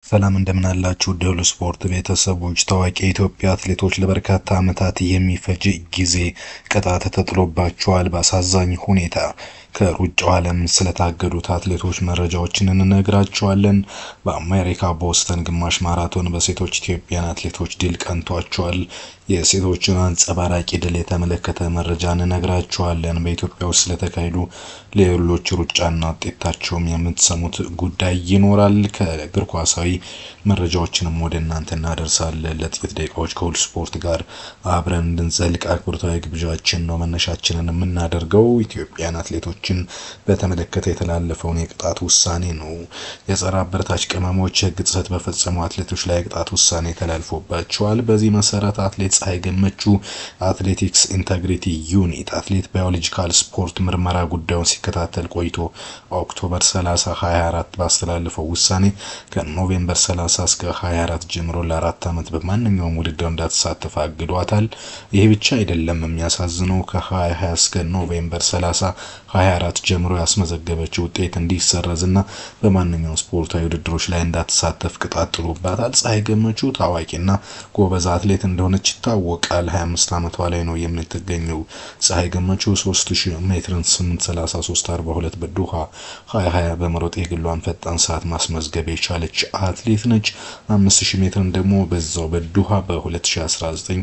ሰላም እንደምን አላችሁ ውድ ስፖርት ቤተሰቦች። ታዋቂ የኢትዮጵያ አትሌቶች ለበርካታ ዓመታት የሚፈጅ ጊዜ ቅጣት ተጥሎባቸዋል። በአሳዛኝ ሁኔታ ከሩጫው ዓለም ስለታገዱት አትሌቶች መረጃዎችን እንነግራቸዋለን። በአሜሪካ ቦስተን ግማሽ ማራቶን በሴቶች ኢትዮጵያን አትሌቶች ድል ቀንቷቸዋል። የሴቶችን አንጸባራቂ ድል የተመለከተ መረጃ እንነግራቸዋለን። በኢትዮጵያ ውስጥ ስለተካሄዱ ሌሎች ሩጫና ውጤታቸውም የምትሰሙት ጉዳይ ይኖራል። ከእግር ኳሳዊ መረጃዎችንም ወደ እናንተ እናደርሳለን። ለጥቂት ደቂቃዎች ከሁሉ ስፖርት ጋር አብረን እንድንዘልቅ አክብሮታዊ ግብዣችን ነው። መነሻችንን የምናደርገው ኢትዮጵያን አትሌቶችን በተመለከተ የተላለፈውን የቅጣት ውሳኔ ነው። የጸረ አበረታች ቅመሞች ሕግ ጥሰት በፈጸሙ አትሌቶች ላይ የቅጣት ውሳኔ ተላልፎባቸዋል። በዚህ መሰረት አትሌት ፀሐይ ገመቹ አትሌቲክስ ኢንተግሪቲ ዩኒት አትሌት ባዮሎጂካል ስፖርት ምርመራ ጉዳዩን ሲከታተል ቆይቶ ኦክቶበር 30 2024 ባስተላለፈው ውሳኔ ከኖቬምበር 30 እስከ 24 ጀምሮ ለአራት ዓመት በማንኛውም ውድድር እንዳትሳተፍ አግዷታል። ይህ ብቻ አይደለም። የሚያሳዝነው ከ2020 እስከ ኖቬምበር 30 24 ጀምሮ ያስመዘገበችው ውጤት እንዲሰረዝና በማንኛውም ስፖርታዊ ውድድሮች ላይ እንዳትሳተፍ ቅጣት ጥሎባታል። ፀሐይ ገመቹ ታዋቂና ጎበዝ አትሌት እንደሆነች ይታወቃል። 25 ዓመቷ ላይ ነው የምትገኘው። ፀሐይ ገመቹ 3000 ሜትርን 8:33:42 በዶሃ 2020 በመሮጥ የግሏን ፈጣን ሰዓት ማስመዝገብ የቻለች አትሌት ነች። 5000 ሜትርን ደግሞ በዛው በዶሃ በ2019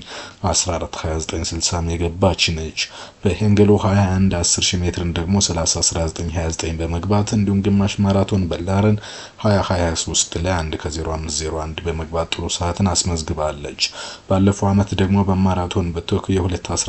14:29:60 የገባች ነች። በሄንገሎ 21 10000 ሜትርን ደግሞ 30:19:29 በመግባት እንዲሁም ግማሽ ማራቶን በላረን 2023 ላይ 1 ከ0501 በመግባት ጥሩ ሰዓትን አስመዝግባለች። ባለፈው ዓመት ደግሞ በማራቶን በቶኪዮ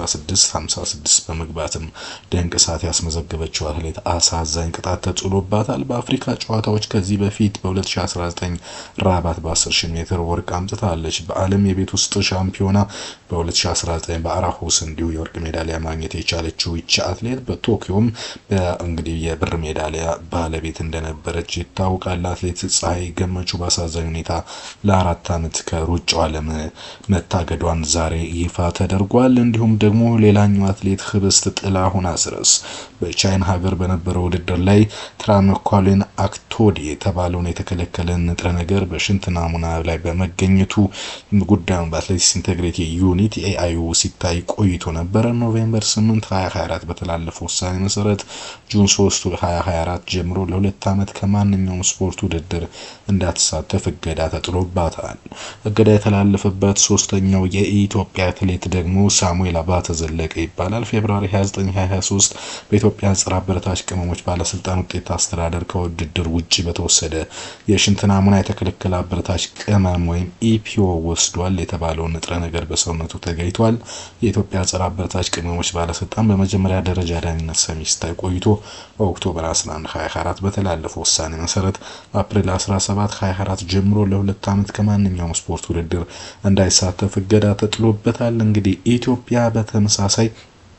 2:16:56 በመግባትም ድንቅ ሰዓት ያስመዘገበችው አትሌት አሳዛኝ ቅጣት ተጥሎባታል። በአፍሪካ ጨዋታዎች ከዚህ በፊት በ2019 ራባት በ10000 ሜትር ወርቅ አምጥታለች። በዓለም የቤት ውስጥ ሻምፒዮና በ2019 በአራሆስ እንዲሁ የወርቅ ሜዳሊያ ማግኘት የቻለችው ይቺ አትሌት በቶኪዮም እንግዲህ የብር ሜዳሊያ ባለቤት እንደነበረች ይታወቃል። አትሌት ፀሐይ ገመቹ በአሳዛኝ ሁኔታ ለአራት ዓመት ከሩጫው ዓለም መታገዷን ዛሬ ይፋ ተደርጓል። እንዲሁም ደግሞ ሌላኛው አትሌት ህብስት ጥላሁን አስረስ በቻይና ሀገር በነበረው ውድድር ላይ ትራመኳሊን አክቶዲ የተባለውን የተከለከለ ንጥረ ነገር በሽንት ናሙና ላይ በመገኘቱ ጉዳዩን በአትሌቲክስ ኢንቴግሪቲ ዩኒት ኤአይዩ ሲታይ ቆይቶ ነበረ። ኖቬምበር 8 2024 በተላለፈው ውሳኔ መሰረት ጁን 3 2024 ጀምሮ ለሁለት ዓመት ከማንኛውም ስፖርት ውድድር እንዳትሳተፍ እገዳ ተጥሎባታል። እገዳ የተላለፈበት ሶስተኛው የኢትዮጵያ አትሌት ደግሞ ሳሙኤል አባተ ዘለቀ ይባላል። ፌብሩዋሪ 29 2023 በኢትዮጵያ ጸረ አበረታች ቅመሞች ባለስልጣን ውጤት አስተዳደር ከውድድር ውጭ በተወሰደ የሽንት ናሙና የተከለከለ አበረታች ቅመም ወይም ኢፒኦ ወስዷል የተባለውን ንጥረ ነገር በሰውነቱ ተገኝቷል። የኢትዮጵያ ጸረ አበረታች ቅመሞች ባለስልጣን በመጀመሪያ ደረጃ ዳኝነት ሰሚ ሲታይ ቆይቶ ኦክቶበር 11 2024 በተላለፈው ውሳኔ መሰረት አፕሪል 17 2024 ጀምሮ ለሁለት ዓመት ከማንኛውም ስፖርት ውድድር እንዳይሳተፍ እገዳ ተጥሎበታል። እንግዲህ ኢትዮጵያ በተመሳሳይ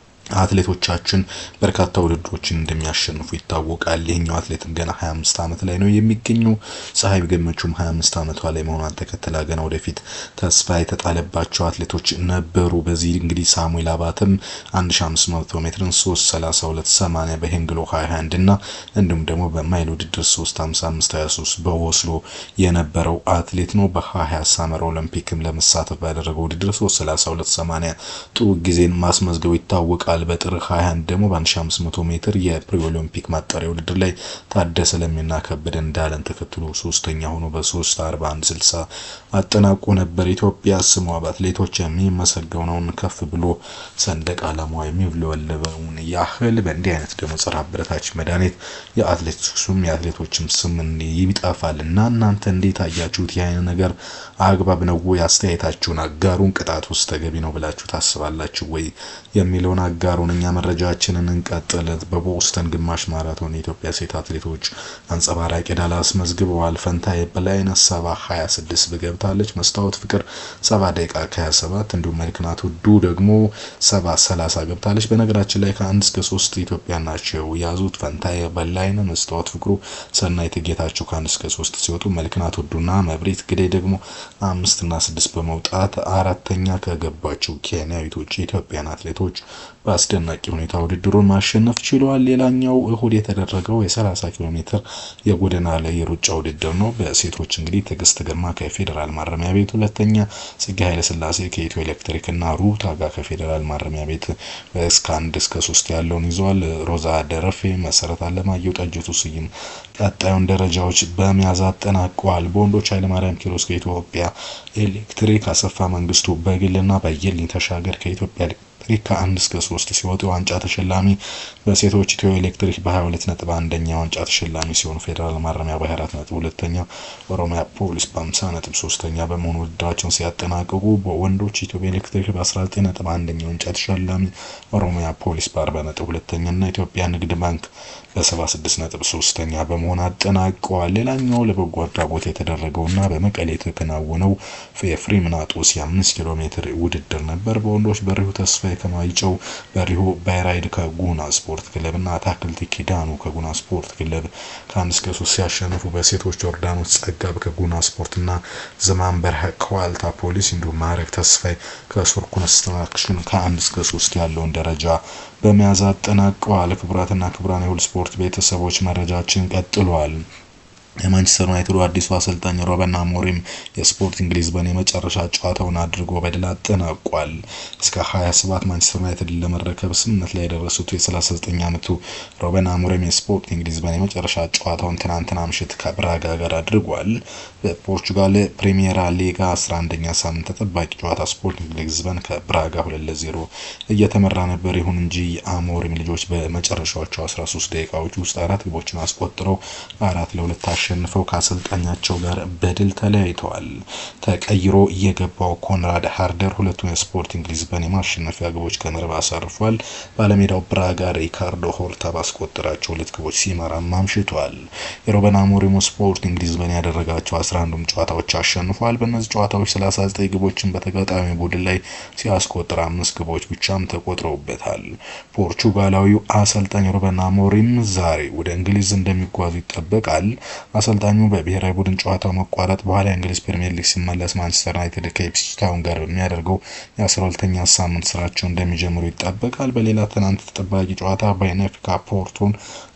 አትሌቶቻችን በርካታ ውድድሮችን እንደሚያሸንፉ ይታወቃል። ይህኛው አትሌትም ገና 25 ዓመት ላይ ነው የሚገኘው። ፀሐይ ገመቹም 25 ዓመቷ ላይ መሆኗን ተከትላ ገና ወደፊት ተስፋ የተጣለባቸው አትሌቶች ነበሩ። በዚህ እንግዲህ ሳሙኤል አባተም 1500 ሜትርን 3:32:80 በሄንግሎ 21 እና እንዲሁም ደግሞ በማይል ውድድር 3:55:23 በኦስሎ የነበረው አትሌት ነው። በ20 ሳመር ኦሎምፒክም ለመሳተፍ ባደረገው ውድድር 3:32:80 ጥሩ ጊዜን ማስመዝገቡ ይታወቃል። በጥር 21 ደግሞ በ1500 ሜትር የፕሪ ኦሎምፒክ ማጣሪያ ውድድር ላይ ታደሰ ለሚና ከበደ እንዳለን ተከትሎ ሶስተኛ ሆኖ በ3:41:60 አጠናቆ ነበር። ኢትዮጵያ ስሟ በአትሌቶች የሚመሰገነውን ከፍ ብሎ ሰንደቅ ዓላማዋ የሚውለበለበውን ያህል በእንዲህ አይነት ደግሞ ጸረ አበረታች መድኃኒት የአትሌቲክሱም የአትሌቶችም ስም ይጠፋል እና እናንተ እንዴት አያችሁት? ይህ ነገር አግባብ ነው ወይ? አስተያየታችሁን አጋሩን። ቅጣት ውስጥ ተገቢ ነው ብላችሁ ታስባላችሁ ወይ የሚለውን አጋሩን። እኛ መረጃችንን እንቀጥል። በቦስተን ግማሽ ማራቶን የኢትዮጵያ ሴት አትሌቶች አንጸባራቂ ዳል አስመዝግበዋል። ፈንታዬ በላይነህ ሰባ 26 በገብታለች። መስታወት ፍቅር 7 ደቂቃ ከ27 እንዲሁም መልክናት ውዱ ደግሞ 7 30 ገብታለች። በነገራችን ላይ ከአንድ እስከ ሶስት ኢትዮጵያ ናቸው የያዙት። ፈንታዬ በላይነህ፣ መስታወት ፍቅሩ፣ ሰናይት ጌታቸው ከአንድ እስከ ሶስት ሲወጡ መልክናት ውዱና መብሬት ግዴ ደግሞ አምስት እና ስድስት በመውጣት አራተኛ ከገባቸው ኬንያዊቶች የኢትዮጵያን አትሌቶች በአስደናቂ ሁኔታ ውድድሩን ማሸነፍ ችሏል። ሌላኛው እሁድ የተደረገው የ30 ኪሎ ሜትር የጎዳና ላይ የሩጫ ውድድር ነው። በሴቶች እንግዲህ ትዕግስት ግርማ ከፌዴራል ማረሚያ ቤት ሁለተኛ፣ ጽጌ ኃይለስላሴ ከኢትዮ ኤሌክትሪክ እና ሩት አጋ ከፌዴራል ማረሚያ ቤት እስከ አንድ እስከ ሶስት ያለውን ይዘዋል። ሮዛ ደረፌ፣ መሰረት አለማየሁ፣ ጠጅቱ ስዩም ቀጣዩን ደረጃዎች በመያዝ አጠናቀዋል። በወንዶች ኃይለማርያም ኪሮስ ከኢትዮጵያ ኤሌክትሪክ፣ አሰፋ መንግስቱ በግልና በየልኝ ተሻገር ከኢትዮጵያ ኤሌክትሪክ ከአንድ እስከ ሶስት ሲወጡ የዋንጫ ተሸላሚ በሴቶች ኢትዮ ኤሌክትሪክ በ22 ነጥብ አንደኛ ዋንጫ ተሸላሚ ሲሆኑ ፌዴራል ማረሚያ በ24 ነጥብ ሁለተኛ፣ ኦሮሚያ ፖሊስ በ50 ነጥብ ሶስተኛ በመሆኑ ውድድራቸውን ሲያጠናቅቁ በወንዶች ኢትዮ ኤሌክትሪክ በ19 ነጥብ አንደኛ ዋንጫ ተሸላሚ፣ ኦሮሚያ ፖሊስ በ40 ነጥብ ሁለተኛ እና ኢትዮጵያ ንግድ ባንክ በ76 ነጥብ ሶስተኛ በመሆን አጠናቀዋል። ሌላኛው ለበጎ አድራጎት የተደረገውና በመቀሌ የተከናወነው የፍሪምናጦስ የ5 ኪሎ ሜትር ውድድር ነበር። በወንዶች በሪሁ ተስፋዬ ከማይጨው በሪሁ ባይራይድ ከጉና ስፖርት ክለብ እና አታክልቲ ኪዳኑ ከጉና ስፖርት ክለብ ከአንድ እስከ ሶስት ሲያሸንፉ በሴቶች ዮርዳኖስ ጸጋብ ከጉና ስፖርት እና ዘማን በርሀ ከዋልታ ፖሊስ እንዲሁም ማዕረግ ተስፋዬ ከሱር ኮንስትራክሽን ከአንድ እስከ ሶስት ያለውን ደረጃ በመያዝ አጠናቀዋል። ክቡራትና ክቡራን የሁሉ ስፖርት ቤተሰቦች መረጃችን ቀጥሏል። የማንቸስተር ዩናይትዱ አዲሱ አሰልጣኝ ሩበን አሞሪም የስፖርቲንግ ሊዝበን የመጨረሻ ጨዋታውን አድርጎ በድል አጠናቋል። እስከ 27 ማንቸስተር ዩናይትድ ለመረከብ ስምምነት ላይ የደረሱት የ39 ዓመቱ ሩበን አሞሪም የስፖርቲንግ ሊዝበን የመጨረሻ ጨዋታውን ትናንትና ምሽት ከብራጋ ጋር አድርጓል። በፖርቹጋል ፕሪሚየራ ሊጋ 11ኛ ሳምንት ተጠባቂ ጨዋታ ስፖርቲንግ ሊዝበን ከብራጋ 2 ለ0 እየተመራ ነበር። ይሁን እንጂ የአሞሪም ልጆች በመጨረሻዎቹ 13 ደቂቃዎች ውስጥ አራት ግቦችን አስቆጥረው አራት ለሁለት አሸንፈው ከአሰልጣኛቸው ጋር በድል ተለያይተዋል። ተቀይሮ የገባው ኮንራድ ሃርደር ሁለቱን የስፖርቲንግ ሊዝበን የማሸነፊያ ግቦች ከመረብ አሳርፏል። ባለሜዳው ብራጋ ሪካርዶ ሆርታ ባስቆጠራቸው ሁለት ግቦች ሲመራም አምሽቷል። የሩበን አሞሪም ስፖርቲንግ ሊዝበን ያደረጋቸው 11ዱም ጨዋታዎች አሸንፏል። በእነዚህ ጨዋታዎች 39 ግቦችን በተጋጣሚ ቡድን ላይ ሲያስቆጥር አምስት ግቦች ብቻም ተቆጥረውበታል። ፖርቹጋላዊው አሰልጣኝ ሩበን አሞሪም ዛሬ ወደ እንግሊዝ እንደሚጓዙ ይጠበቃል። አሰልጣኙ በብሔራዊ ቡድን ጨዋታው መቋረጥ በኋላ የእንግሊዝ ፕሪምየር ሊግ ሲመለስ ማንቸስተር ዩናይትድ ከኢፕስዊች ታውን ጋር በሚያደርገው የ12ኛ ሳምንት ስራቸው እንደሚጀምሩ ይጠበቃል። በሌላ ትናንት ተጠባቂ ጨዋታ ቤኔፊካ ፖርቶን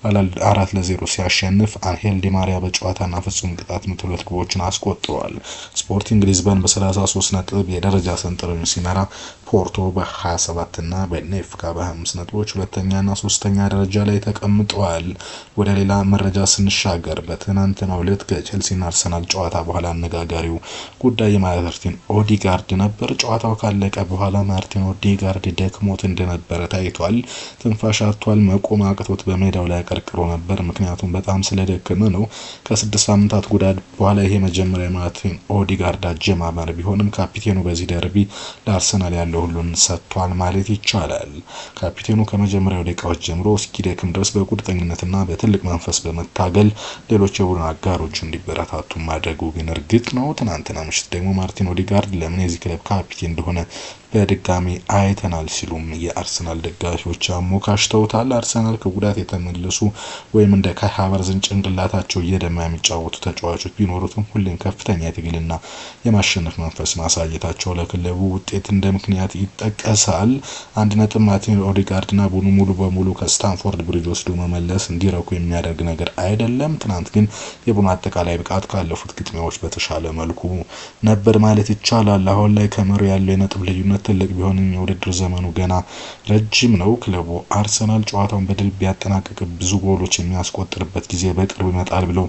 አራት ለዜሮ ሲያሸንፍ አንሄል ዲማሪያ በጨዋታና ፍጹም ቅጣት ምት ሁለት ግቦችን አስቆጥረዋል። ስፖርቲንግ ሊዝበን በ33 ነጥብ የደረጃ ሰንጠረዡን ሲመራ ፖርቶ በ27 እና ቤኔፊካ በ25 ነጥቦች ሁለተኛና ሶስተኛ ደረጃ ላይ ተቀምጠዋል። ወደ ሌላ መረጃ ስንሻገር በትናንትናው ዕለት ከቼልሲና አርሰናል ጨዋታ በኋላ አነጋጋሪው ጉዳይ የማርቲን ኦዲጋርድ ነበር። ጨዋታው ካለቀ በኋላ ማርቲን ኦዲጋርድ ደክሞት እንደነበረ ታይቷል። ትንፋሽ አጥቷል። መቆም አቅቶት በሜዳው ላይ አቀርቅሮ ነበር። ምክንያቱም በጣም ስለደከመ ነው። ከስድስት ሳምንታት ጉዳት በኋላ ይሄ መጀመሪያ ማርቲን ኦዲጋርድ አጀማመር ቢሆንም ካፒቴኑ በዚህ ደርቢ ለአርሰናል ያለው ሁሉን ሰጥቷል ማለት ይቻላል። ካፒቴኑ ከመጀመሪያው ደቂቃዎች ጀምሮ እስኪደክም ድረስ በቁርጠኝነትና በትልቅ መንፈስ በመታገል ሌሎች የቡድን አጋሮች እንዲበረታቱ ማድረጉ ግን እርግጥ ነው። ትናንትና ምሽት ደግሞ ማርቲን ኦዲጋርድ ለምን የዚህ ክለብ ካፒቴን እንደሆነ በድጋሚ አይተናል ሲሉም የአርሰናል ደጋፊዎች አሞካሽተውታል። አርሰናል ከጉዳት የተመለሱ ወይም እንደ ካይ ሃቨርዝን ጭንቅላታቸው እየደማ የሚጫወቱ ተጫዋቾች ቢኖሩትም ሁሌም ከፍተኛ የትግልና የማሸነፍ መንፈስ ማሳየታቸው ለክለቡ ውጤት እንደ ምክንያት ይጠቀሳል። አንድ ነጥብ ማርቲን ኦዲጋርድና ቡድኑ ሙሉ በሙሉ ከስታንፎርድ ብሪጅ ወስዶ መመለስ እንዲረኩ የሚያደርግ ነገር አይደለም። ትናንት ግን የቡድኑ አጠቃላይ ብቃት ካለፉት ግጥሚያዎች በተሻለ መልኩ ነበር ማለት ይቻላል። አሁን ላይ ከመሪው ያለው የነጥብ ልዩነት ትልቅ ቢሆንም የውድድር ዘመኑ ገና ረጅም ነው። ክለቡ አርሰናል ጨዋታውን በድል ቢያጠናቅቅ ብዙ ጎሎች የሚያስቆጥርበት ጊዜ በቅርብ ይመጣል ብለው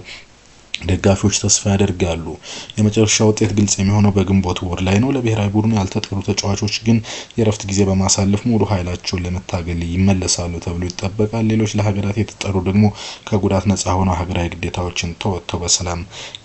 ደጋፊዎች ተስፋ ያደርጋሉ። የመጨረሻ ውጤት ግልጽ የሚሆነው በግንቦት ወር ላይ ነው። ለብሔራዊ ቡድኑ ያልተጠሩ ተጫዋቾች ግን የረፍት ጊዜ በማሳለፍ ሙሉ ኃይላቸውን ለመታገል ይመለሳሉ ተብሎ ይጠበቃል። ሌሎች ለሀገራት የተጠሩ ደግሞ ከጉዳት ነጻ ሆነው ሀገራዊ ግዴታዎችን ተወጥተው በሰላም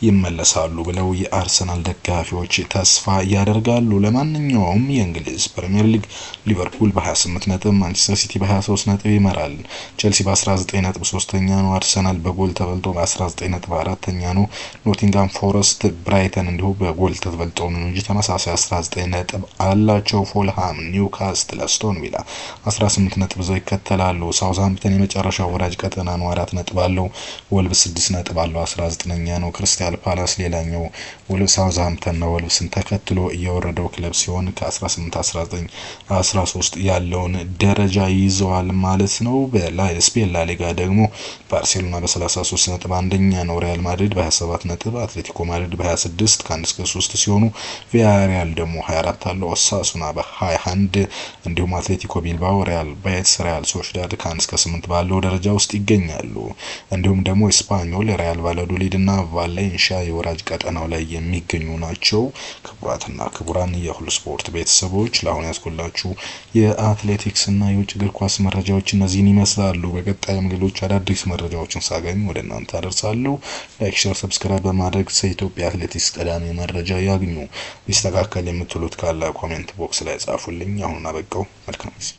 ይመለሳሉ ብለው የአርሰናል ደጋፊዎች ተስፋ ያደርጋሉ። ለማንኛውም የእንግሊዝ ፕሪምየር ሊግ ሊቨርፑል በ28 ነጥብ፣ ማንቸስተር ሲቲ በ23 ነጥብ ይመራል። ቼልሲ በ19 ነጥብ ሶስተኛ ነው። አርሰናል በጎል ተበልጦ በ19 ነጥብ አራተኛ 19ኛ ነው። ኖቲንጋም ፎረስት፣ ብራይተን እንዲሁ በጎል ተበልጠው ነው እንጂ ተመሳሳይ 19 ነጥብ አላቸው። ፎልሃም፣ ኒውካስትል፣ አስቶን ቪላ 18 ነጥብ ይዘው ይከተላሉ። ሳውዝሃምፕተን የመጨረሻው ወራጅ ቀጠና ነው፣ አራት ነጥብ አለው። ወልቭስ 6 ነጥብ አለው፣ 19ኛ ነው። ክሪስታል ፓላስ ሌላኛው ወልቭስ ሳውዝሃምፕተንና ወልቭስን ተከትሎ እየወረደው ክለብ ሲሆን ከ18 19 13 ያለውን ደረጃ ይዘዋል ማለት ነው። በስፔን ላሊጋ ደግሞ ባርሴሎና በ33 ነጥብ አንደኛ ነው። ሪያል ማድሪድ በ27 ነጥብ፣ አትሌቲኮ ማድሪድ በ26 ከ1 እስከ 3 ሲሆኑ ቪያሪያል ደግሞ 24 አለው። ኦሳሱና በ21 እንዲሁም አትሌቲኮ ቢልባኦ፣ ሪያል ቤትስ፣ ሪያል ሶሽዳድ ከ1 እስከ 8 ባለው ደረጃ ውስጥ ይገኛሉ። እንዲሁም ደግሞ ስፓኞል፣ ሪያል ቫላዶሊድ እና ቫሌንሺያ የወራጅ ቀጠናው ላይ የሚገኙ ናቸው። ክቡራትና ክቡራን የሁሉ ስፖርት ቤተሰቦች ለአሁን ያስኮላችሁ የአትሌቲክስ እና የውጭ እግር ኳስ መረጃዎች እነዚህን ይመስላሉ። በቀጣይም ሌሎች አዳዲስ መረጃዎችን ሳገኝ ወደ እናንተ አደርሳለሁ። ላይክ፣ ሼር፣ ሰብስክራይብ በማድረግ የኢትዮጵያ አትሌቲክስ ቀዳሚ መረጃ ያግኙ። ሊስተካከል የምትሉት ካለ ኮሜንት ቦክስ ላይ ጻፉልኝ። አሁን አበቃው። መልካም ጊዜ